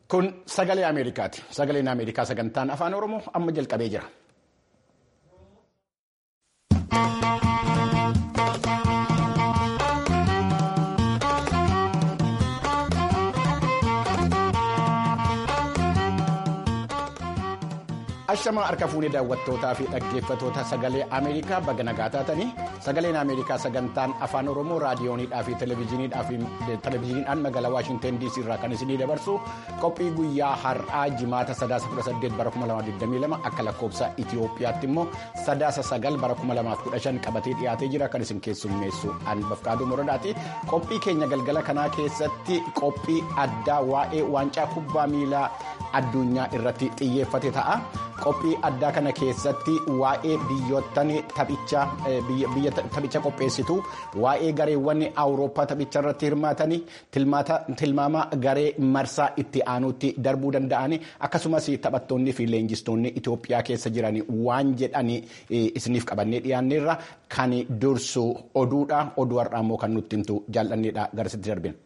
Kun sagalee Ameerikaati. Sagaleen Ameerikaa sagantaan afaan Oromoo amma jalqabee jira. Ashamaa harka fuunee daawwattootaa fi dhaggeeffatoota sagalee Ameerikaa baga nagaa taatanii sagaleen Ameerikaa sagantaan afaan Oromoo raadiyooniidhaa fi televezyiiniidhaan magaalaa Waashinten DC irraa kan isinii dabarsu qophii guyyaa har'aa jimaata sadaasa 18 bara 2022 akka lakkoofsa Itiyoophiyaatti immoo sadaasa 9 bara 2015 qabatee dhiyaatee jira kan isin keessummeessu Anbafqaaduu Moradaati. Qophii keenya galgala kanaa keessatti qophii addaa waa'ee waancaa kubbaa miilaa addunyaa irratti xiyyeeffate ta'a. Qophii addaa kana keessatti waa'ee biyyoottan taphicha qopheessitu waa'ee gareewwan awurooppaa taphicha irratti hirmaatanii tilmaama garee marsaa itti aanuutti darbuu danda'anii akkasumas taphattoonni fi leenjistoonni Itoophiyaa keessa jiran waan jedhanii isiniif qabannee dhiyaanneerra kan dursu oduudha oduu har'aa immoo kan nutti himtu jaalladheedha garasitti darbina.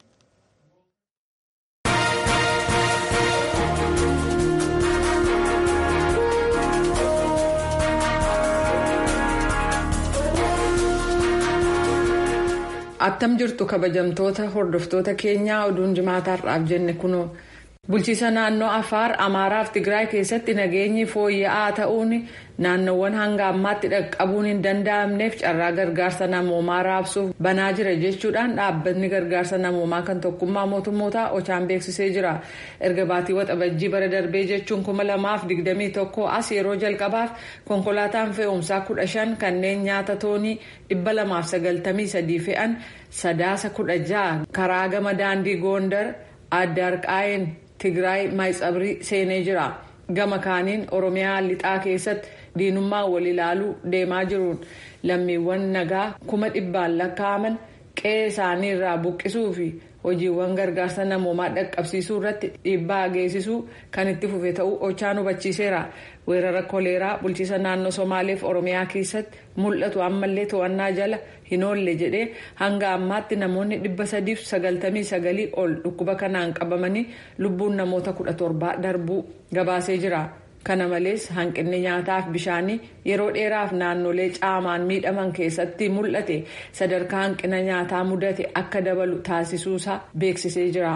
attam jirtu kabajamtoota hordoftoota keenyaa oduun jimaataa har'aaf jenne kunoo bulchiisa naannoo afaar amaaraaf tigraay keessatti nageenyi fooyya'aa ta'uun naannoowwan hanga ammaatti dhaqqabuun hin danda'amneef carraa gargaarsa namoomaa raabsuuf banaa jira jechuudhaan dhaabbatni gargaarsa namoomaa kan tokkummaa mootummootaa ochaan beeksisee jira erga baatii waxabajjii bara darbee jechuun kuma lamaaf digdamii tokko as yeroo jalqabaaf konkolaataan fe'umsaa kudha shan kanneen nyaata toonii dhibba lamaaf sagaltamii sadii fe'an sadaasa kudha ja'a karaa gama daandii goondar addaarqaayin tigraay maayitsabrii seenee jira gama kaaniin oromiyaa lixaa keessatti diinummaa wal ilaaluu deemaa jiruun lammiiwwan nagaa kuma dhibbaan lakkaa'aman qe'ee isaanii irraa buqqisuu fi hojiiwwan gargaarsa namoomaa dhaqqabsiisuu irratti dhiibbaa geessisuu kan itti fufe ta'uu ochaan hubachiiseera weerara koleeraa bulchiisa naannoo somaaleef oromiyaa keessatti mul'atu ammallee to'annaa jala hin oolle jedhee hanga ammaatti namoonni dhibba sadiif sagaltamii sagalii ol dhukkuba kanaan qabamanii lubbuun namoota kudha torbaa darbuu gabaasee jira. kana malees hanqinni nyaataaf bishaanii yeroo dheeraaf naannolee caamaan miidhaman keessatti mul'ate sadarkaa hanqina nyaataa mudate akka dabalu taasisuusaa beeksisee jira.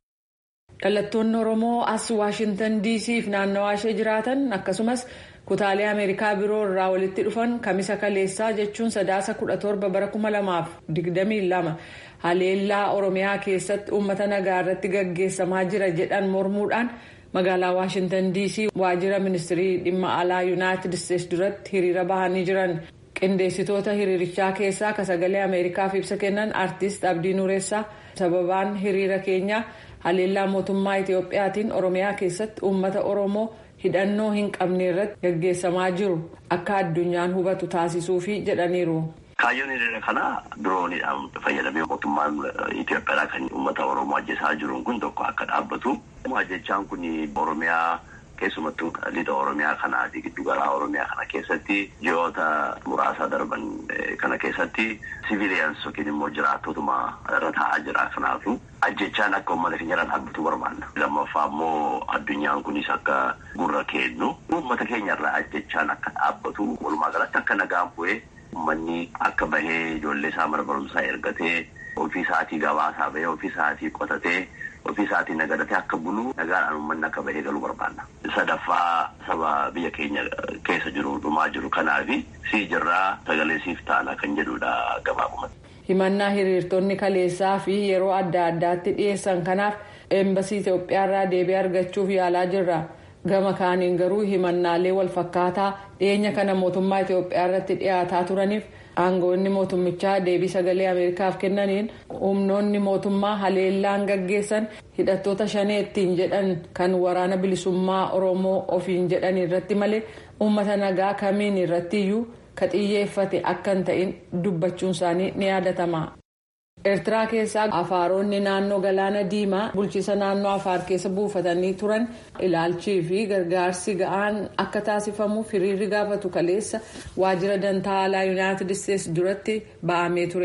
dhalattoonni oromoo as waashintan dc fi naannawaa ishee jiraatan akkasumas kutaalee ameerikaa biroo irraa walitti dhufan kamisa kaleessaa jechuun sadaasa kudha torba bara kuma lamaaf digdamii lama haleellaa oromiyaa keessatti uummata nagaa irratti gaggeessamaa jira jedhan mormuudhaan. magaalaa waashintan dc waajjira ministirii dhimma alaa yuunaayitid isteetsi duratti hiriira bahanii jiran qindeessitoota hiriirichaa keessaa ka sagalee ameerikaaf ibsa kennan aartist abdii nuuressaa sababaan hiriira keenyaa haleellaa mootummaa itiyoophiyaatiin oromiyaa keessatti uummata oromoo hidhannoo hin qabne irratti gaggeessamaa jiru akka addunyaan hubatu taasisuufi jedhaniiru. Kaayyoon hiriira kanaa dirooniidhaan fayyadamee mootummaan Itoophiyaa kan uummata Oromoo ajjeesaa jiruun kun tokko akka dhaabbatu. Ajjechaan kun Oromiyaa keessumattuu lixa Oromiyaa kanaa fi giddugalaa Oromiyaa kana keessatti ji'oota muraasa darban kana keessatti siviiliyans yookiin immoo jiraattotuma irra taa'aa jira. Kanaafu ajjechaan akka uummata keenya irra dhaabbatu barbaanna. Lammaffaa immoo addunyaan kunis akka gurra kennu uummata keenya irraa ajjechaan akka dhaabbatu walumaa galatti akka nagaan bu'ee. Uummanni akka bahee ijoollee isaa mana barumsaa ergatee ofii isaatii gabaasaa bahee ofii isaatii qotatee ofii isaatii nagadatee akka bulu nagaadhaan uummanni akka bahee galuu barbaanna. Sadaffaa saba biyya keenya keessa jiru dhumaa jiru kanaafi sii jirraa sagalee siif taana kan jedhudha gabaabumatti. Himannaa hiriirtonni kaleessaa fi yeroo adda addaatti dhiyeessan kanaaf eembasii Itoophiyaarraa deebii argachuuf yaalaa jirra. gama kaaniin garuu himannaalee wal fakkaataa dhiyeenya kana mootummaa Itoophiyaa irratti dhiyaataa turaniif aangoonni mootummichaa deebii sagalee Ameerikaaf kennaniin humnoonni mootummaa haleellaan gaggeessan hidhattoota shanee ittiin jedhan kan waraana bilisummaa Oromoo ofiin jedhan irratti malee uummata nagaa kamiin irrattiyyuu ka xiyyeeffate akka hin ta'in dubbachuun isaanii ni yaadatama. eertiraa keessaa afaaronni naannoo galaana diimaa bulchiisa naannoo afaar keessa buufatanii turan ilaalchii fi gargaarsi ga'aan akka taasifamuuf hiriirri gaafatu kaleessa waajjira dantaa alaa yuunaayitid isteetsi duratti ba'amee ture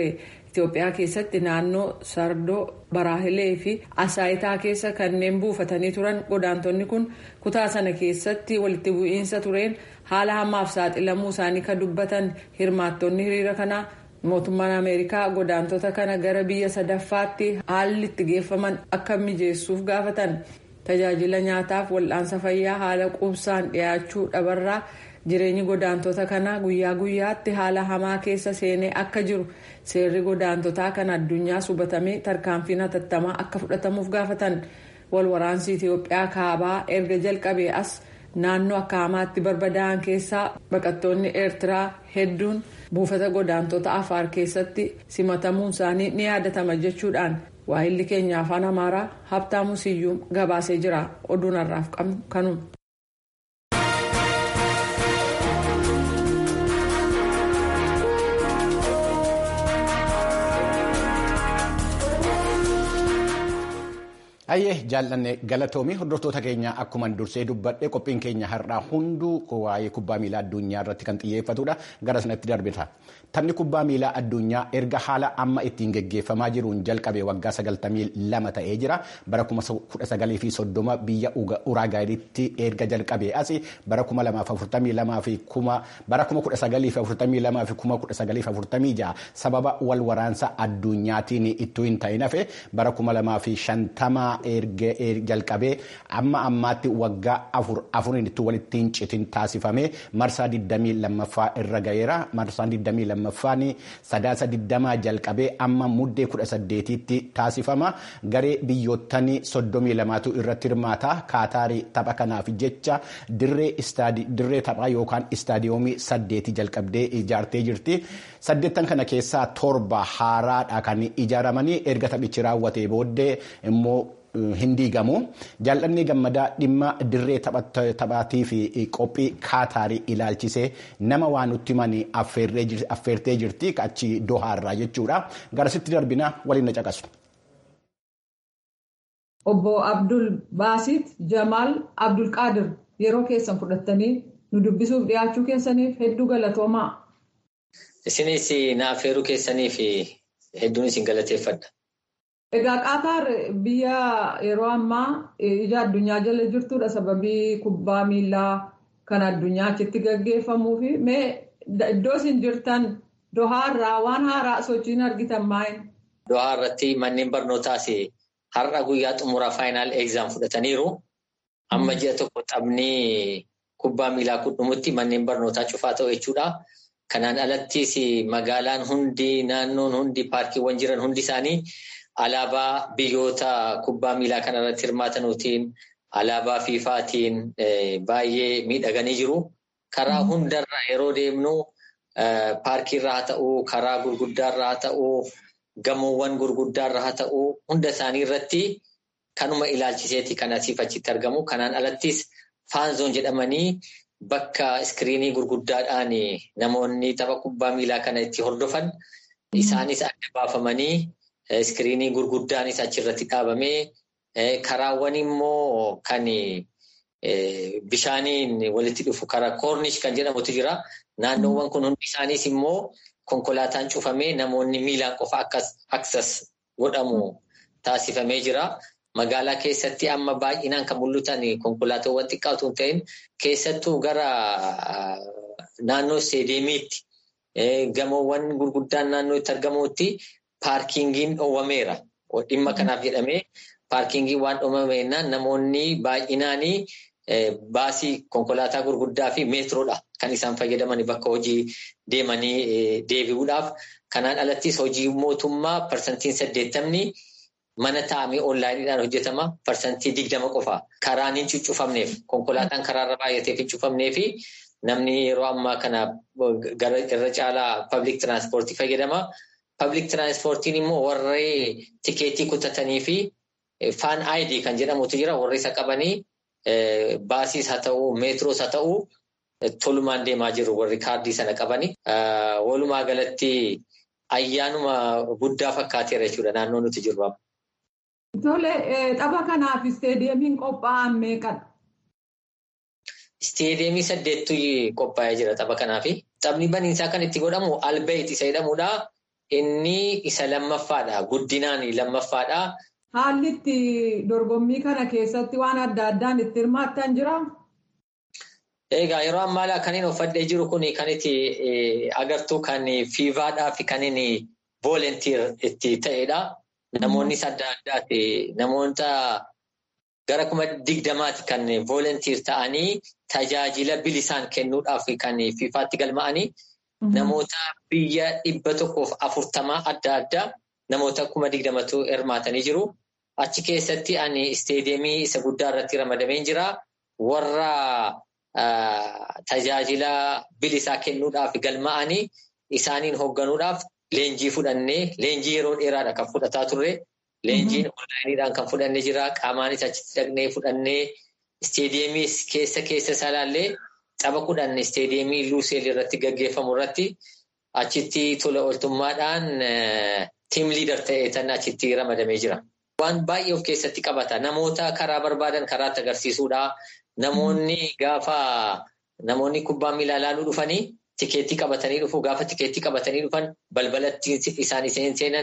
Itoophiyaa keessatti naannoo Sardoo Baraahilee fi Asaayitaa keessa kanneen buufatanii turan godaantonni kun kutaa sana keessatti walitti bu'iinsa tureen haala hamaaf saaxilamuu isaanii kan dubbatan hirmaattonni hiriira kanaa mootummaan Ameerikaa godaantota kana gara biyya sadaffaatti haalli itti geeffaman akka mijeessuuf gaafatan. tajaajila nyaataaf wal'aansa fayyaa haala quubsaan dhiyaachuu dhabarraa jireenyi godaantota kanaa guyyaa guyyaatti haala hamaa keessa seenee akka jiru seerri godaantotaa kan addunyaa hubatamee tarkaanfiin hatattamaa akka fudhatamuuf gaafatan walwaraansi itiyoophiyaa kaabaa erga jalqabee as naannoo akka hamaatti barbadaa'an keessaa baqattoonni eertiraa hedduun buufata godaantota afaar keessatti simatamuun isaanii ni yaadatama jechuudhaan. waa'illi keenya afaan amaaraa habtaamu siyyuum gabaasee jira oduun har'aaf qabnu kanuma. Ayyee jaallanne galatoomii hordoftoota keenya akkuma dursee dubbadhe qophiin keenya har'aa hunduu waa'ee kubbaa miilaa addunyaa irratti kan xiyyeeffatudha gara sanatti darbita. Taphni kubbaa miilaa addunyaa erga haala amma ittiin geggeeffamaa jiruun jalqabe waggaa sagaltamii lama ta'ee jira. Bara kuma kudha sagalii fi soddoma biyya Uraagaayiritti erga jalqabee asi bara kuma lamaaf afurtamii lamaa fi kuma bara kuma kudha sagalii fi afurtamii lamaa fi kuma kudha sagalii fi afurtamii jaha sababa wal waraansa addunyaatiin ittuu hin ta'in hafe bara kuma lamaa fi shantamaa erga jalqabee amma ammaatti waggaa afur afuritti walitti hin citin taasifame marsaa 22ffaa irra ga'eera marsaan 22ffaan sadaasa 20 jalqabee amma muddee 18tti taasifama garee biyyoottan 32tu irratti hirmaata kaataarii tapha kanaaf jecha dirree taphaa yookaan istaadiyoomii saddeeti jalqabdee ijaartee jirti saddeettan kana keessaa torba haaraadha kan ijaaramanii erga taphichi raawwatee booddee immoo. hin diigamu jaallanni gammadaa dhimma dirree taphaatii fi qophii kaataarii ilaalchisee nama waan nutti himanii affeertee jirti achi dohaarraa jechuudha garasitti darbina waliin na caqasu. Obbo Abdul Baasit Jamaal Abdul Qaadir yeroo keessan fudhattanii nu dubbisuuf dhiyaachuu keessaniif hedduu galatoomaa. Isinis na affeeruu keessaniif hedduun isin galateeffadha. Egaa Qaataar biyya yeroo ammaa ija addunyaa jala jirtudha sababii kubbaa miillaa kan addunyaa achitti gaggeeffamuu fi mee iddoo isin jirtan dohaarraa waan haaraa sochiin argitan maayin? Dohaa irratti manneen barnootaas har'a guyyaa xumuraa faayinaal egzaam fudhataniiru. Amma ji'a tokko taphni kubbaa miilaa kudhumutti manneen barnootaa cufaa ta'u jechuudha. Kanaan alattis magaalaan hundi naannoon hundi paarkiiwwan jiran hundi isaanii. Alaabaa biyyoota kubbaa miilaa kanarratti hirmaatanuutiin alaabaa fiifaatiin baay'ee miidhaganii jiru. Karaa hundarra yeroo deemnu paarkiirra haa ta'uu, karaa gurguddaarra haa ta'uu, gamoowwan gurguddaarra haa ta'uu, hunda isaanii irratti kanuma ilaalchiseeti kan asiif achitti argamu. Kanaan alattis faanzoon jedhamanii bakka iskiriinii gurguddaadhaan namoonni tapha kubbaa miilaa kana itti hordofan isaanis adda baafamanii. Iskiriinii gurguddaanis achirratti dhaabamee karaawwan immoo kan bishaaniin walitti dhufu karaa koornish kan jedhamutu jira. Naannoowwan kun hundi isaaniis immoo konkolaataan cufamee namoonni miilaan qofa aksas godhamu taasifamee jira. Magaalaa keessatti amma baay'inaan kan mul'atan konkolaataawwan xiqqaatu hin ta'in keessattuu gara naannoo isteediyeemiitti gamoowwan gurguddaan naannoo itti argamutti. Paarkiingiin dhoowwameera. Dhimma kanaaf jedhamee paarkiingiin waan dhoowwameennaan namoonni baay'inaan baasii konkolaataa gurguddaa fi meetroodha kan isaan fayyadaman bakka hojii deemanii deebi'uudhaaf. Kanaan alattis hojii mootummaa parsantiin saddeettamni mana taa'amee onlaayiniidhaan hojjetama. Parsantii digdama qofa. Karaan hin cuccufamneef konkolaataan karaarra baay'ateef hin cufamnee fi namni yeroo ammaa kana irra caalaa pabliik tiraanspoortii fayyadama. Pabliik tiraanspoortiin immoo warree tikeetii kutatanii fi faan aayidii kan jedhamutu jira. Warri isa qabanii baasiis haa ta'uu, meetroos haa ta'uu tolumaan deemaa jiru warri kaardii sana qabanii. Walumaa galatti ayyaanuma guddaa fakkaateera jechuudha naannoo nuti jirru. Tole, tapha kanaaf isteediyeemiin qophaa'an meeqadha? Isteediyeemii saddeettu qophaa'ee jira tapha kanaafi. Taphni baniinsaa kan itti godhamu albeet isa jedhamudha. inni isa lammaffaadha. Guddinaan lammaffaadha. Haalli itti dorgommii kana keessatti waan adda addaan itti hirmaattan jiraa? Egaa yeroo ammaa kan inni uffadhee jiru kun kan itti agartuu kan fiivaadhaa fi kan inni voolentiir itti ta'edha. Namoonnis adda addaati. Namoota gara kuma digdamaati kan voolentiir ta'anii tajaajila bilisaan kennuudhaaf kan fiifaatti galma'anii. Namoota biyya dhibba tokkoof afurtamaa adda addaa namoota kuma digdamatu hirmaatanii jiru. Achi keessatti ani isteediyeemii isa guddaa irratti ramadamee jira. Warra tajaajila bilisaa kennuudhaaf galma'anii isaaniin hoogganuudhaaf leenjii fudhannee leenjii yeroo dheeraadha kan fudhataa turre. Leenjiin onlaayiniidhaan kan fudhannee jira. Qaamaanis achitti dhaqnee fudhannee isteediyeemii keessa keessa isaa ilaallee tapha kudhan isteediyeemii luuseel irratti gaggeeffamu irratti achitti tola ooltummaadhaan tiim liidar ta'ee tan achitti ramadamee jira. Waan baay'ee of keessatti qabata. Namoota karaa barbaadan karaatti agarsiisuudha. Namoonni gaafa namoonni kubbaa miilaa ilaaluu dhufanii tikeettii qabatanii dhufu. Gaafa tikeettii qabatanii dhufan balbalatti isaan seenan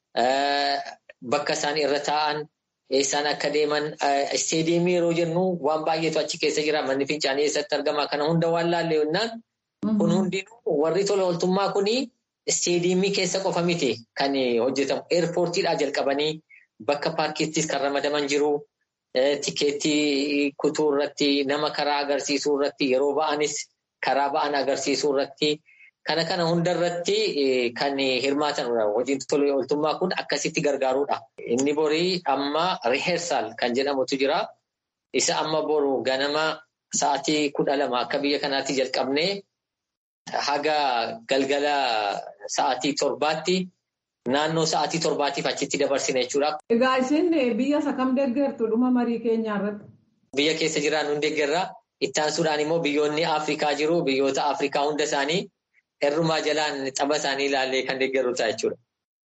bakka isaan irra taa'an eessaan akka deeman isteediyeemii yeroo jennu waan baay'eetu achi keessa jira. Manni fincaanii eessatti argama. Kana hunda waan laallee yennaan kun hundinuu warri tola ooltummaa kuni isteediyeemii keessa qofa miti kan hojjetamu. Eerpoortiidhaa jalqabanii bakka paarkiittis kan ramadaman jiru. Tikeettii kutuu irratti nama karaa agarsiisuu irratti yeroo ba'anis karaa ba'an agarsiisuu irratti kana kana hunda irratti kan hirmaatanudha. Hojiin tola ooltummaa kun akkasitti gargaaruudha. Inni borii amma riheersaal kan jedhamutu jira. Isa amma boru ganama sa'aatii kudha lama akka biyya kanaatti jalqabnee haga galgala sa'aatii torbaatti. Naannoo sa'aatii torbaatiif achitti dabarsina jechuudha. Egaa isin biyya isa kam deeggartu dhuma marii keenyaa irratti? Biyya keessa jiraan nun deeggarra. Ittaansuudhaan immoo biyyoonni Afrikaa jiru. Biyyoota Afrikaa hunda isaanii hirrumaa jalaan tapha isaanii ilaallee kan deeggarru ta'a jechuudha.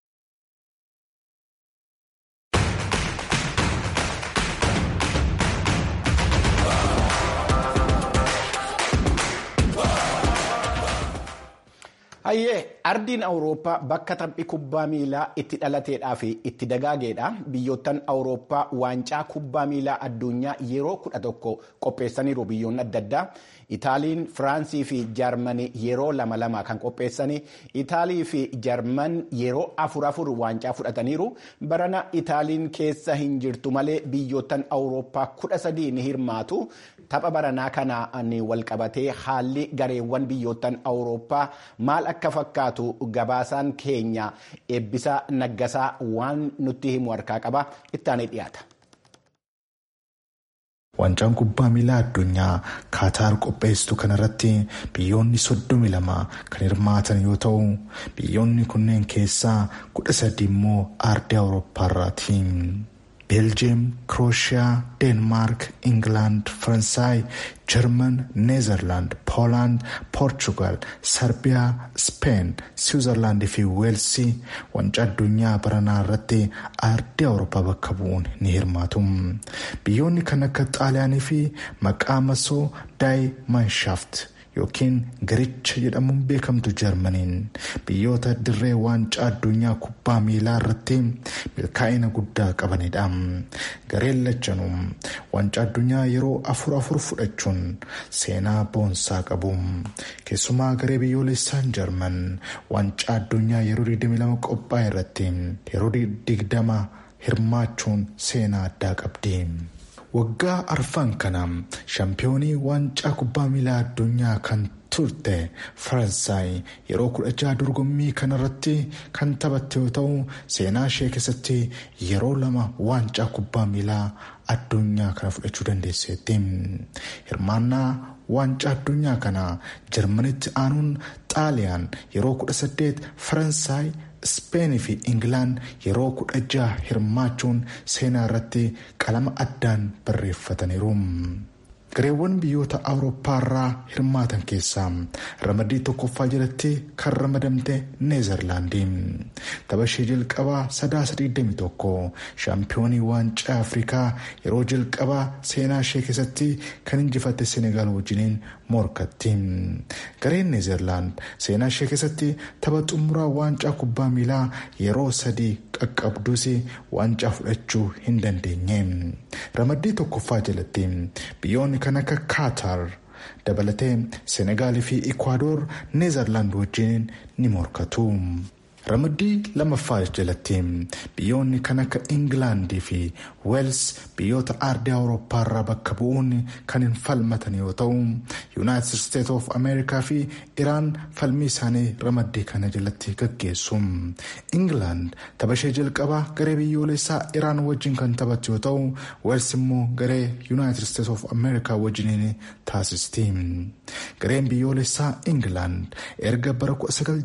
Hayyee ardiin Awurooppaa bakka taphni kubbaa miilaa itti dhalateedhaa fi itti dagaageedha. Biyyoottan Awurooppaa waancaa kubbaa miilaa addunyaa yeroo kudha tokko qopheessaniiru biyyoonni adda addaa. Itaaliin, Firaansii fi Jaarmanii yeroo lama lama kan qopheessanii Itaalii fi Jaarman yeroo afur afur waancaa fudhataniiru. Barana Itaaliin keessa hin jirtu malee biyyoottan Awurooppaa kudha sadii ni hirmaatu. Tapha baranaa kanaan walqabatee haalli gareewwan biyyoottan Awurooppaa maal akka fakkaatu gabaasaan keenya eebbisaa naggasaa waan nutti himu harkaa qaba ittaanee dhiyaata. Waancaan kubbaa miilaa addunyaa Kaataar qopheessitu kanarratti biyyoonni soddomi lama kan hirmaatan yoo ta'u biyyoonni kunneen keessaa kudha sadi immoo aardii awurooppaarraati. beeljiyeem krooshiyaa deenmaark ingilaand faransaay jarman neezerlaand poolaand poorchugaal sarbiyaa speen siwiizerlaand fi weelsii waancaa addunyaa baranaa irratti aardii awurooppaa bakka bu'uun ni hirmaatu biyyoonni kan akka xaaliyaanii fi maqaa masoo daayi maanshaafti yookiin garicha jedhamuun beekamtu jarmaniin biyyoota dirree waancaa addunyaa kubbaa miilaa irratti milkaa'ina guddaa qabanidha. gareen lachanuu waancaa addunyaa yeroo afur afur fudhachuun seenaa boonsaa qabu keessumaa garee biyyoolessaan jarman waancaa addunyaa yeroo 22 qophaa'e irratti yeroo 20 hirmaachuun seenaa addaa qabdi. waggaa arfan kana shaampiyoonii waancaa kubbaa miilaa addunyaa kan turte faransaay yeroo kudha jaha dorgommii kanarratti kan taphatte yoo ta'u seenaa ishee keessatti yeroo lama waancaa kubbaa miilaa addunyaa kana fudhachuu dandeesseetti hirmaannaa waancaa addunyaa kana jarmanitti aanuun xaaliyaan yeroo kudha saddeet faransaay ispeenii fi ingilaan yeroo kudha jaha hirmaachuun seenaa irratti qalama addaan barreeffataniiru. gareewwan biyyoota awurooppaarraa hirmaatan keessaa ramaddii tokkoffaa jalatti kan ramadamte neezerlaandii tapha ishee jalqabaa sadaasa 21 shaampiyoonii waancaa afrikaa yeroo jalqabaa seenaa ishee keessatti kan injifatte senegaal wajjiniin morkatti gareen neezerlaand seenaa ishee keessatti tapha xumuraa waancaa kubbaa miilaa yeroo sadii qaqqabdus waancaa fudhachuu hin dandeenye ramaddii tokkoffaa jalatti biyyoonni kan akka kaatar dabalatee senegaalii fi ikwaadoor neezerlaand wajjin ni morkatu. ramaddii lammaffaa jalatti biyyoonni kan akka ingilaandii fi weels biyyoota aardii awurooppaarraa bakka bu'uun kan hin falmatan yoo ta'u yuunaayitid isteet of ameerikaa fi iraan falmii isaanii ramaddii kana jalatti gaggeessu ingilaand tapha ishee jalqabaa garee biyyoolessaa iraan wajjin kan taphattu yoo ta'u weels immoo garee yuunaayitid isteet of ameerikaa wajjiniin taasisti gareen biyyoolessaa ingilaand erga bara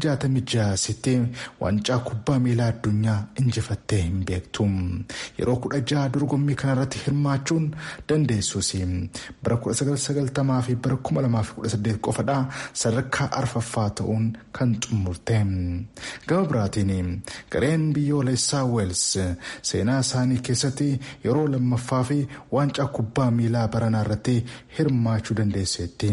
1966 waancaa kubbaa miilaa addunyaa injifattee hin beektu yeroo kudha jaha dorgommii kanarratti hirmaachuun dandeessus bara 1990 fi bara 2018 qofadha sadarkaa arfaffaa ta'uun kan xumurte gama biraatiin gareen biyyoolessaa weels seenaa isaanii keessatti yeroo lammaffaa fi waancaa kubbaa miilaa baranaa irratti hirmaachuu dandeesseetti.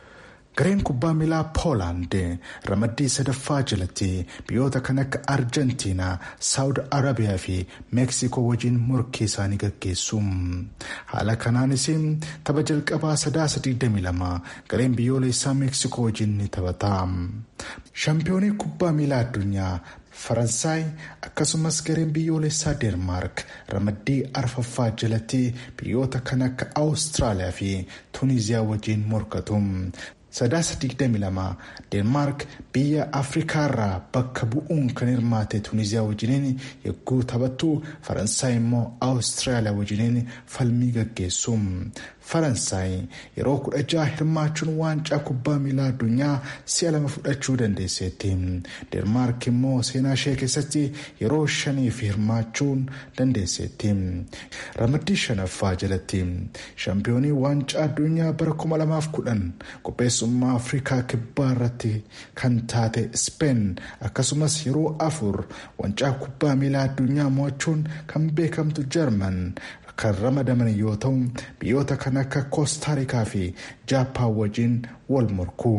gareen kubbaa miilaa poolaand ramaddii sadaffaa jalatti biyyoota kan akka arjentiinaa saawud arabiyaa fi meeksikoo wajjin morkii isaanii gaggeessu haala kanaanis tapha jalqabaa sadaasa 22 gareen biyyoolessaa meeksikoo wajjin ni taphata shaampiyoonii kubbaa miilaa addunyaa faransaay akkasumas gareen biyyoolessaa deermaark ramaddii arfaffaa jalatti biyyoota kan akka awustiraaliyaa fi tuuniziyaa wajjin morkatu. sadaasa 22 deenmaark biyya afrikaarraa bakka bu'uun kan hirmaate tuuniziyaa wajjiniin yogguu taphattu faransaay immoo awustiraaliyaa wajjiniin falmii gaggeessu faransaay yeroo kudha jaha hirmaachuun waancaa kubbaa miilaa addunyaa si'a lama fudhachuu dandeesseetti deenmaark immoo seenaa ishee keessatti yeroo shaniif hirmaachuun dandeesseetti ramaddii shanaffaa jalatti shaampiyoonii waancaa addunyaa bara 2010 qopheessummaa afrikaa kibbaa irratti kan taate speen akkasumas yeroo afur waancaa kubbaa miilaa addunyaa mo'achuun kan beekamtu jarman kan ramadaman yoo ta'u biyyoota kan akka koostaarikaa fi jaappaan wajjin wal morku.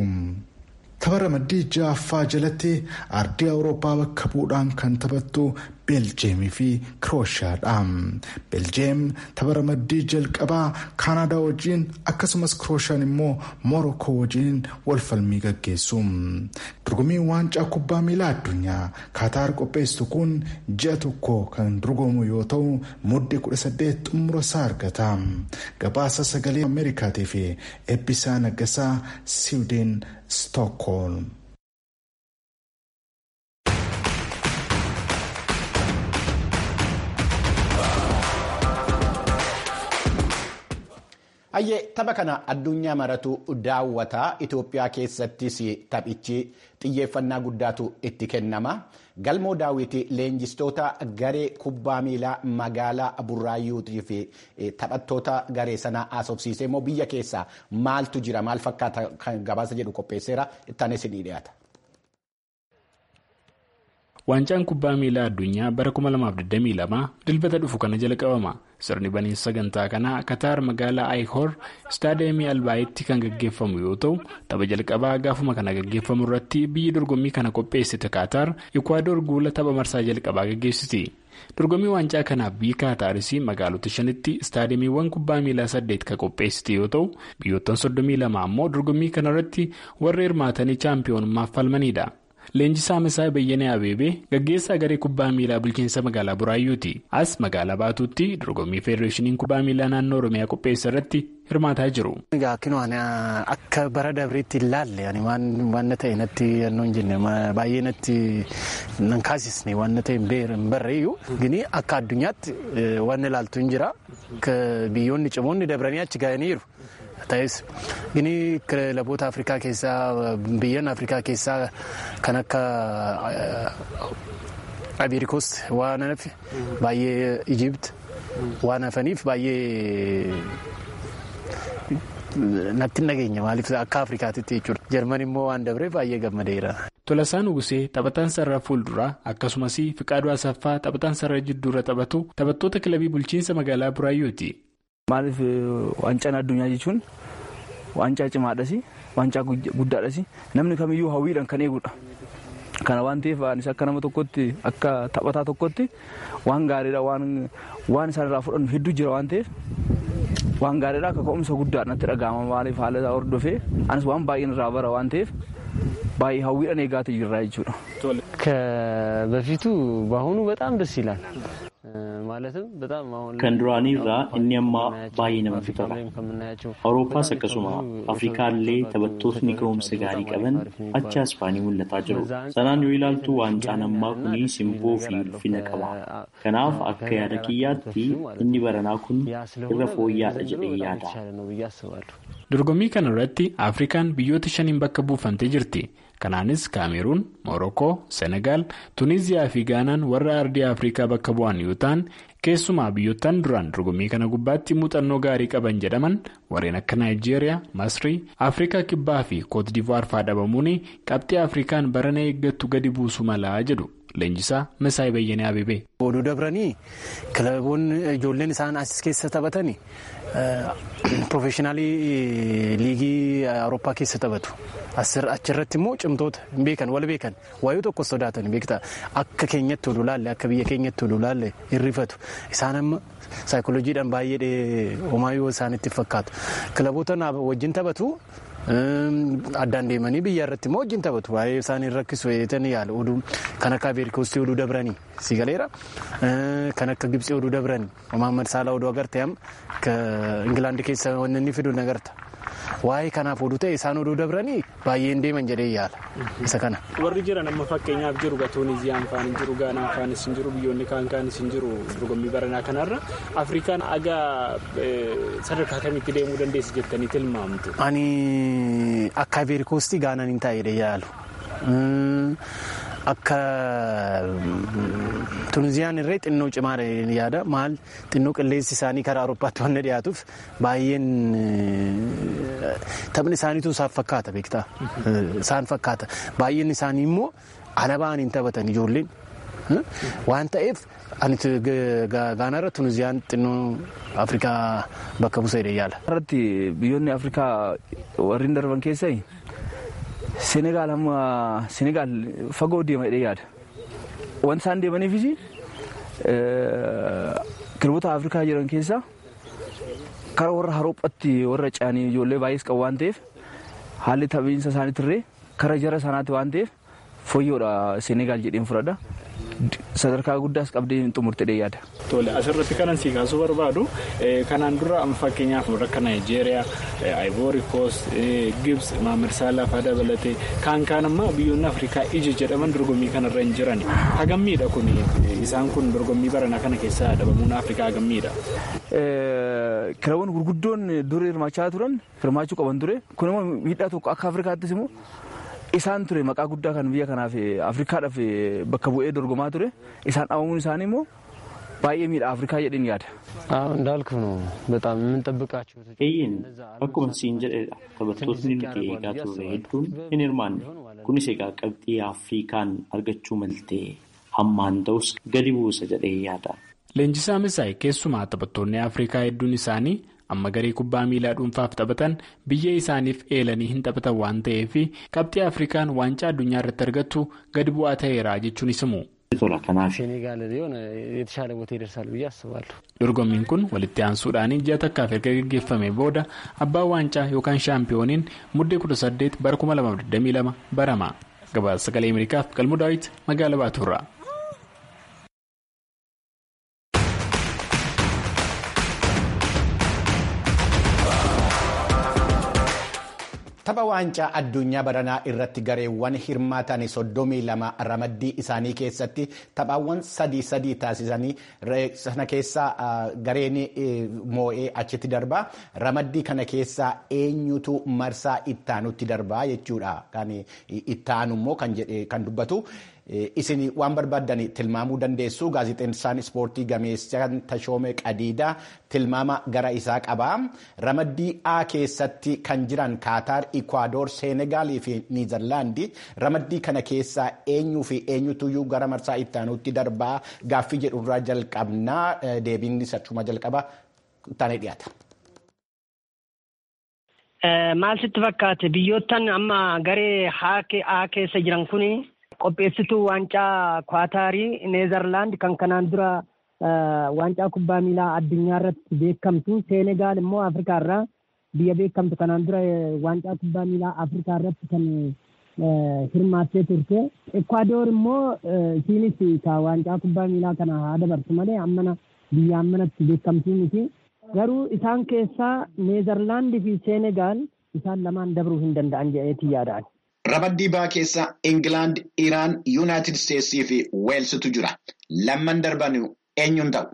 tapha ramaddii ja'affaa jalatti ardii awurooppaa bakka bu'uudhaan kan taphattu beeljeemii fi kirooshiyaadha beeljeem tapha ramaddii jalqabaa kaanaadaa wajjin akkasumas kirooshiyaan immoo moorokoo wajjin wal falmii gaggeessu dorgommiin waancaa kubbaa miilaa addunyaa kaataar qopheessu kun ji'a tokko kan dorgomu yoo ta'u muddee 18 xumura isaa argata gabaasa sagalee ameerikaatii fi eebbisaa naggasaa siwideen stookholm. Hayyee tapha kana addunyaa maratu daawwataa Itoophiyaa keessattis taphichi xiyyeeffannaa guddaatu itti kennama. Galmoo daawwitii leenjistoota garee kubbaa miilaa magaalaa Burraayyuutii fi taphattoota garee sanaa haasofsiisee immoo biyya keessaa maaltu jira maal fakkaata kan gabaasa jedhu qopheesseera ittaanis ni dhiyaata. Waancaan kubbaa miilaa addunyaa bara 2022 dilbata dhufu kana jalqabama. Sirni baniinsa sagantaa kanaa Kataar magaalaa Ayihor istaadiyeemii Albaayitti kan gaggeeffamu yoo ta'u, tapha jalqabaa gaafuma kana gaggeeffamu irratti biyyi dorgommii kana qopheessite Kataar Ikwaador guula tapha marsaa jalqabaa gaggeessiti. Dorgommii waancaa kanaaf biyyi Kaataaris magaalota shanitti istaadiyeemiiwwan kubbaa miilaa saddeet kan qopheessite yoo ta'u, biyyoottan 32 ammoo dorgommii kanarratti warra hirmaatanii chaampiyoonummaaf falmanidha. Leenjisaa Masaa Bayyanee Abeebee gaggeessaa garee kubbaa miilaa bulchiinsa magaalaa Buraayyuuti. As magaalaa Baatuutti dorgommii Feedereeshiniin kubbaa miilaa naannoo Oromiyaa qopheessa irratti hirmaataa jiru. Akka bara dabriitti ilaalle waan ta'e natti hin jenne baay'ee natti nan kaasisne waan ta'e hin barreeyyu gini akka addunyaatti waan ilaaltu hin jira biyyoonni cimoonni dabranii achi ga'aniiru. ta'es gini kilaboota afrikaa keessaa biyyan afrikaa keessaa kan akka abirikoos waan hafe baay'ee ijipt waan hafaniif baay'ee natti nageenya maaliif akka Afrikaatitti jechuudha. Jarman immoo waan dabreef baay'ee gammadeera. Tolasaan Ugusee taphataan sarara fuulduraa akkasumas Fiqaaduu Asaffaa taphataan sarara jidduurra taphatu taphattoota kilabii bulchiinsa magaalaa Buraayyooti. Maaliif waancaan addunyaa jechuun waancaa cimaadhas waancaa guddaadhas namni kamiyyuu hawwiidhaan kan eegudha. Kana waan ta'eef anis akka nama tokkotti akka taphataa tokkotti waan gaariidha waan isaan irraa fudhannu hedduu jira waan ta'eef waan gaariidha akka ka'umsa guddaa natti dhaga'ama maaliif haala isaa hordofee anis waan baay'een irraa bara waan ta'eef baay'ee hawwiidhaan eegaatee jirra jechuudha. ከበፊቱ በአሁኑ በጣም ደስ ይላል። ማለትም በጣም አሁን kan duraanii irraa inni ammaa baay'ee namatti tola. Awurooppaas akkasuma Afrikaallee taphattootni ga'umsa gaarii qaban achi Ispaanii mul'ataa jiru. Sanaan yoo ilaaltu waancaan ammaa kuni simboo fi ulfina qaba. Kanaaf akka yaada kiyyaatti inni baranaa kun irra fooyya'aadha jedhee yaada. Dorgommii kana irratti Afrikaan biyyoota shaniin bakka buufamtee jirti. Kanaanis Kaameruun, Moorookoo, Senegaal, Tuniiziyaa fi Gaanaan warra ardii Afrikaa bakka bu'an yoo ta'an keessumaa biyyoottan duraan dorgommii kana gubbaatti muuxannoo gaarii qaban jedhaman warreen akka Naayijeeriyaa, Masrii, Afrikaa Kibbaa fi Kootdivuwaar fa'aa dhabamuun qabxii Afrikaan barana eeggattu gadi buusu malaa jedhu. Leenjisaa Masaayii Bayyanee Abibee. Oduu dabranii kilaboonni ijoolleen isaan as keessa taphatanii piroofeeshinaalii liigii Awurooppaa keessa taphatu. Achirratti immoo cimtoota hin beekan wal beekan waayuu tokko sodaatan beektaa akka keenyatti oduu laalle akka biyya keenyatti oduu laalle hirrifatu isaan amma saayikolojiidhaan baay'ee homaayyoo isaanitti fakkaatu kilaboota wajjin taphatu. addaan deemanii biyya irratti immoo wajjin taphatu waa'ee isaanii rakkisu eetan yaala oduu kan akka abeerikoostii oduu dabranii si galeera kan akka gibsii oduu dabranii Mohaammed Saalaa oduu agarte amma Ingilaandi keessa wanni inni fidu nagarta waa'ee kanaaf oduu ta'e isaan oduu dabranii baay'een deeman jedhee yaala isa kana. Warri jiran amma fakkeenyaaf jiru Tuuniiziyaan faan hin jiru Gaanaan faanis hin jiru biyyoonni kaan kaanis hin jiru dorgommii baranaa kanarra Afrikaan aga sadarkaa kamitti deemuu dandeessi jettanii tilmaamtu. Ani akka abeerikoostii gaanaan hin taa'edha yaalu. Akka Tuuniziyaan irree xinnoo cimaadha yaada maal xinnoo qilleensi isaanii karaa Awurooppaatti waan dhiyaatuuf baay'een taphni isaaniitu isaan fakkaata beektaa isaan fakkaata baay'een isaanii immoo alabaan hin taphatan ijoolleen waan ta'eef ani gaanaarra Tuuniziyaan xinnoo Afrikaa bakka buuseedha yaala. Irratti biyyoonni Afrikaa warreen darban keessaa Senegaal amma Senegaal fagoo deema jedhee yaada. Wanti isaan deemaniifis kilaboota Afrikaa jiran keessaa karaa warra Awurooppaatti warra ce'anii ijoollee baay'ees qabu waan ta'eef haalli taphiinsa isaaniitirree karaa jara sanaatti waan ta'eef fooyyoodha Senegaal jedheen fudhadha. sadarkaa guddaas qabdee xumurtee yaada. Tole asirratti kanan sii kaasuu barbaadu kanaan dura fakkeenyaaf akka Naayijeeriyaa, Ivory Coast, Gibbs, Mohaammed Salah fa'aa dabalatee kaan kaan ammaa biyyoonni Afrikaa ija jedhaman dorgommii kanarra hin jiran. Hagammiidha kun isaan kun dorgommii baranaa kana keessa dhabamuun Afrikaa hagammiidha. Kilaboonni gurguddoon dur hirmaachaa turan hirmaachuu qaban ture kun immoo miidhaa tokko akka Afrikaattis immoo isaan ture maqaa guddaa kan biyya kanaaf afrikaadhaaf bakka bu'ee dorgomaa ture isaan dhabamuun isaanii immoo baay'ee miidha afrikaa jedheen yaada. እንዳልክ ነው በጣም የምንጠብቃቸው Eeyyin akkuma siin jedhedha taphattootni nuti eegaa turre hedduun hin hirmaanne kunis egaa qabxii afrikaan argachuu maltee hammaan ta'us gadi buusa jedhee yaada. Leenjisaa Misaay keessumaa taphattoonni Afrikaa hedduun isaanii amma garee kubbaa miilaa dhuunfaaf taphatan biyya isaaniif eelanii hin taphatan waan ta'eef qabxii Afrikaan waancaa addunyaa irratti argattu gadi bu'aa ta'eera jechuun isimu. ሴኔጋል ቢሆን የተሻለ ቦታ ይደርሳል ብዬ አስባለሁ። Dorgommiin kun walitti aansuudhaan ji'a takkaaf erga gaggeeffame booda abbaan waancaa yookaan shaampiyooniin muddee 18 bara 2022 barama. Gabaasa sagalee Ameerikaaf galmuu daawwiti magaalaa Baatuurraa. Tapha waancaa addunyaa baranaa irratti gareewwan hirmaatan soddomii lama ramaddii isaanii keessatti taphaawwan sadii sadii taasisanii sana keessaa gareen moo'ee achitti darbaa ramaddii kana keessaa eenyutu marsaa ittaanutti darbaa jechuudha kan ittaanu immoo kan dubbatu. isin waan barbaadan tilmaamuu dandeessu gaazexeessaan ispoortii gameessaan Tashoomee Qadiidaa tilmaama gara isaa qaba. Ramaddii A keessatti kan jiran Kaataar, Ikwaadoor, Seenegaalii fi Niizerlaandii ramaddii kana keessaa eenyuu fi eenyutuyyuu gara marsaa itti aanutti darbaa gaaffii jedhurraa jalqabnaa deebiin achuma jalqaba taanee dhiyaata. Maal sitti fakkaate biyyoottan amma garee A keessa jiran kuni qopheessituu waancaa Kwaataarii Neezerlaand kan kanaan dura waancaa kubbaa miilaa addunyaa irratti beekamtu Seenegaal immoo Afrikaa irraa biyya beekamtu kanaan dura waancaa kubbaa miilaa Afrikaa irratti kan hirmaattee turte. Ekwaadoor immoo isiinis waancaa kubbaa miilaa kana haa dabarsu malee ammana biyya ammanatti beekamtuu miti. Garuu isaan keessaa Neezerlaandii fi Seenegaal isaan lamaan dabruu hin danda'an jedheetii yaadaan. Ramaddii baa keessa Ingilaand, Iraan, Yuunaayitid Isteetsii fi Weelsitu jira. Lamman darban eenyuun ta'u?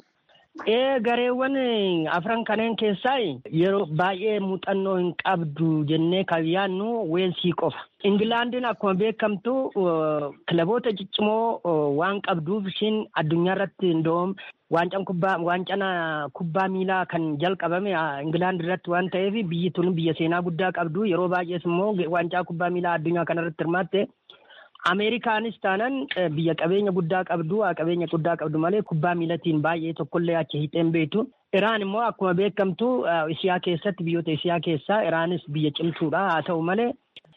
Ee gareewwan afran kanneen keessaa yeroo baay'ee muuxannoo hin qabdu jennee kan yaadnu weelsii qofa. Ingilaandiin akkuma beekamtu kilaboota ciccimoo waan qabduuf ishiin addunyaa irratti indoom waancaan kubbaa waancaan kubbaa miilaa kan jalqabame Ingilaand irratti waan ta'eef biyyi tun biyya seenaa guddaa qabdu yeroo baay'ees immoo waancaa kubbaa miilaa addunyaa kanarratti hirmaatte. Ameerikaanis taanan biyya qabeenya guddaa qabdu qabeenya guddaa qabdu malee kubbaa miilatiin baay'ee tokkollee achi hiixeen beektu. Iraan immoo akkuma beekamtu Isiyaa keessatti biyyoota Isiyaa keessaa Iraanis biyya cimtuudha haa ta'u malee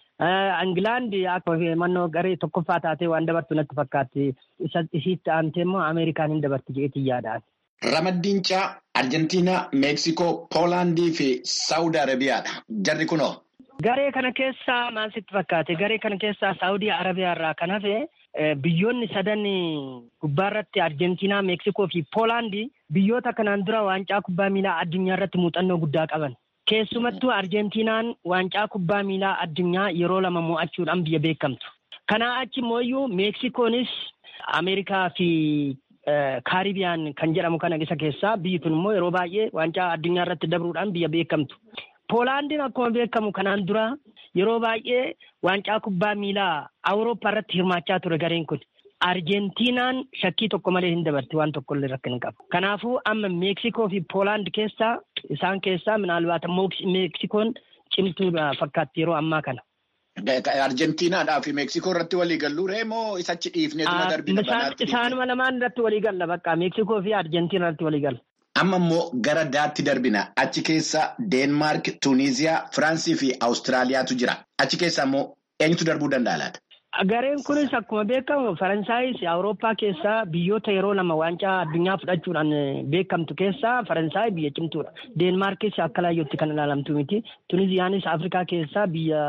Ingilaand akka mannoo garee tokkoffaa taatee waan dabartu natti fakkaatti. Isiitti aantee immoo Ameerikaan hin dabarti jedheetii yaadaan. Ramaddiin caa Arjentiinaa, Meeksikoo, Poolaandii fi Saawud Arabiyaadha. Jarri kunoo. Garee kana keessaa maal sitti fakkaate? Garee kana keessaa Saawudii Arabiyaa irraa kan hafe biyyoonni sadan gubbaarratti Arjentiinaa, Meeksikoo fi Poolaandii biyyoota kanaan dura waancaa kubbaa miilaa addunyaa irratti muuxannoo guddaa qaban. Keessumattuu Arjentiinaan waancaa kubbaa miilaa addunyaa yeroo lama mo'achuudhaan biyya beekamtu. Kanaa achi immoo Meeksikoonis Ameerikaa fi Kaaribiyaan kan jedhamu kana isa keessaa biyyi kun immoo yeroo baay'ee waancaa addunyaa irratti dabruudhaan biyya beekamtu. Poolaandiin akkuma beekamu kanaan dura yeroo baay'ee waancaa kubbaa miilaa Awurooppaa irratti hirmaachaa ture gareen kun. Arjentiinaan shakkii tokko malee hin dabarti waan tokkollee rakkina hin qabu. Kanaafuu amma Meeksikoo fi Poolaand keessaa isaan keessaa minaalbaata Meeksikoon cimtuudha fakkaatti yeroo ammaa kana. Arjentiinaadhaa fi Meeksikoo irratti walii galluu moo isachi dhiifneetuma darbina banaatti? Isaanuma lamaan irratti walii galla bakka Meeksikoo fi Arjentiina irratti walii galla. Amma immoo gara daatti darbina. Achi keessa Deenmaark, Tuuniiziyaa, Firaansii fi Awustiraaliyaatu jira. Achi keessa immoo eenyutu darbuu danda'a laata? Gareen kunis akkuma beekamu Faransaayis Awurooppaa keessaa biyyoota yeroo lama waancaa addunyaa fudhachuudhaan beekamtu keessaa Faransaay biyya cimtuudha. Deenmaarkis akka laayyootti kan ilaalamtu miti. Tuuniziyaanis Afrikaa keessaa biyya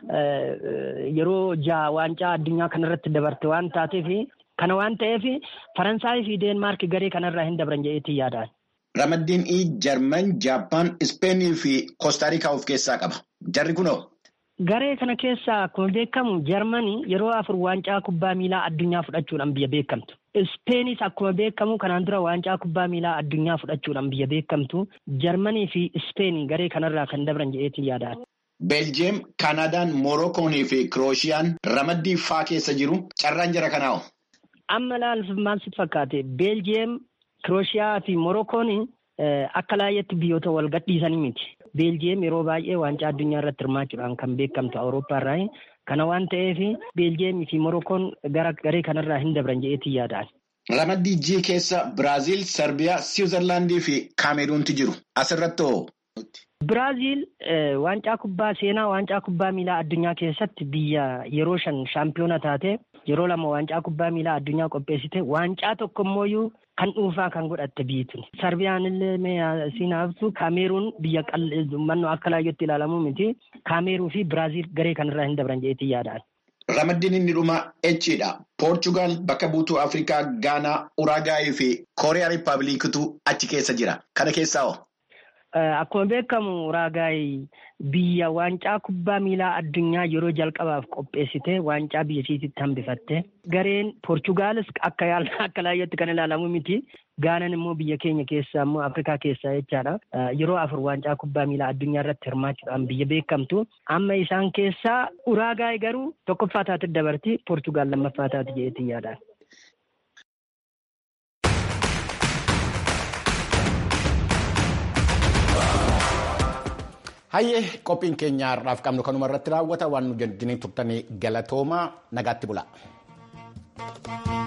yeroo jaha waancaa addunyaa kanarratti dabarte waan taateef kana waan ta'eef Faransaay fi Deenmaark garee kanarraa hin dabran jedheetii yaadaan. Ramaddiin ii Jarman, Jaappaan, Ispeenii fi Koostaarikaa of keessaa qaba. Jarri kunoo? Garee kana keessaa akkuma beekamu Jarmanii yeroo afur waancaa kubbaa miilaa addunyaa fudhachuudhaan biyya beekamtu. Ispeenis akkuma beekamu kanaan dura waancaa kubbaa miilaa addunyaa fudhachuudhaan biyya beekamtu. Jarmanii fi Ispeenii garee kanarraa kan dabran jedheetiin yaadaan. Beeljeem, Kaanaadaan, Moorokoonii fi Kiroosiyaan ramaddii faa keessa jiru. Carraan jara kanaa'o? Amma laal maal sitti fakkaate? Beeljeem, Kirooshiyaa fi Moorokoon akka laayyetti biyyoota wal gadhiisanii miti. Beeljiyeem yeroo baay'ee waancaa addunyaa irratti hirmaachuudhaan kan beekamtu Awurooppaa irraa. Kana waan ta'eef Beeljiyeemii fi Morookoon gara garee kanarraa hin dabran jedheetii yaadaan. Ramaddii G keessa Biraaziil, Sarbiyaa, Siwiizerlaandii fi Kaameruunti jiru. Asirratti hoo? Biraaziil waancaa kubbaa seenaa waancaa kubbaa miilaa addunyaa keessatti biyya yeroo shan shaampiyoona taate yeroo lama waancaa kubbaa miilaa addunyaa qopheessite waancaa tokko immoo kan dhuunfaa kan godhatte biyyi tuni. Sarbiyaan illee siin haftu Kaameruun biyya mannoo akka laayyootti ilaalamu miti. Kaameruu fi Biraaziil garee kanarraa hin dabran jedheetii yaadaan. Ramaddiin inni dhuma Echiidha. Poorchugaal bakka buutuu Afrikaa, Gaanaa, Uraagaayii fi Kooriyaa Rippaabilikiitu achi keessa jira. Kana keessaa hoo? Akkuma beekamu Uraagaay biyya waancaa kubbaa miilaa addunyaa yeroo jalqabaaf qopheessite waancaa biyya isiitti hambifatte. Gareen Poorchugaalis akka akka laayyotti kan ilaalamu miti. Gaanan immoo biyya keenya keessaa immoo Afrikaa keessaa jechaadha. Yeroo afur waancaa kubbaa miilaa addunyaa irratti hirmaachuudhaan biyya beekamtu. Amma isaan keessaa Uraagaay garuu tokkoffaa taate dabarti. Poorchugaal lammaffaa taate jedheetiin yaadaan. Hayyee qophiin keenya har'aaf qabnu kanuma irratti raawwata waan nu jennee turtanii galatoomaa nagaatti bula.